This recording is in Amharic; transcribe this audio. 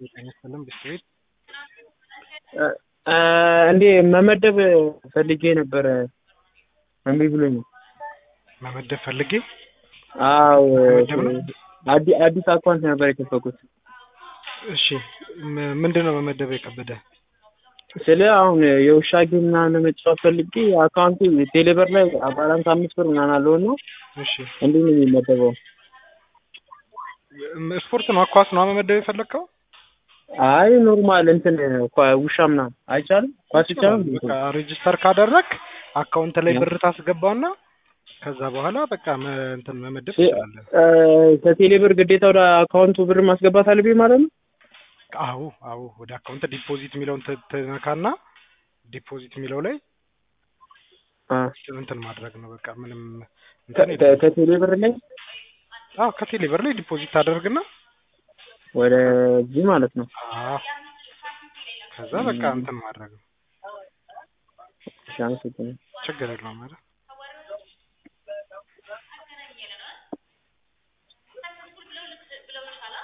ጤና ይስጥልን ቢስትሪት እንዴ መመደብ ፈልጌ ነበረ እምቢ ብሎኝ ነው። መመደብ ፈልጌ አዎ መመደብ ነው? አዲ- አዲስ አካውንት ነበር የከፈትኩት። እሺ ም- ምንድን ነው መመደብ የከበደ? ስለ አሁን የውሻ ጌም ምናምን ለመጫወት ፈልጌ አካውንቱ ቴሌብር ላይ ባላንስ አምስት ብር ምናምን አለው እና እሺ እንዲህ ነው የሚመደበው። ም- ስፖርት ነው ኳስ ነው መመደብ የፈለግከው? አይ ኖርማል እንትን ኳ- ውሻ ምናምን አይቻልም። ኳስ ይቻላል። በቃ ሬጅስተር ካደረግ አካውንት ላይ ብር ታስገባና ከዛ በኋላ በቃ መ- እንትን መመደብ እ- ትችላለህ። እ፣ ከቴሌብር ግዴታ ወደ አካውንቱ ብር ማስገባት አለብኝ ማለት ነው። አዎ አዎ ወደ አካውንት ዲፖዚት የሚለውን ት- ትነካና ዲፖዚት የሚለው ላይ አ፣ እንትን ማድረግ ነው በቃ ምንም ከ- እንትን ከ- የለም። ከቴሌብር ላይ አዎ ከቴሌ ብር ላይ ዲፖዚት ታደርግና ወደ እዚህ ማለት ነው። አዎ ከዛ በቃ እንትን ማድረግ ነው። እሺ፣ አመሰግናለሁ። ችግር የለውም አይደል?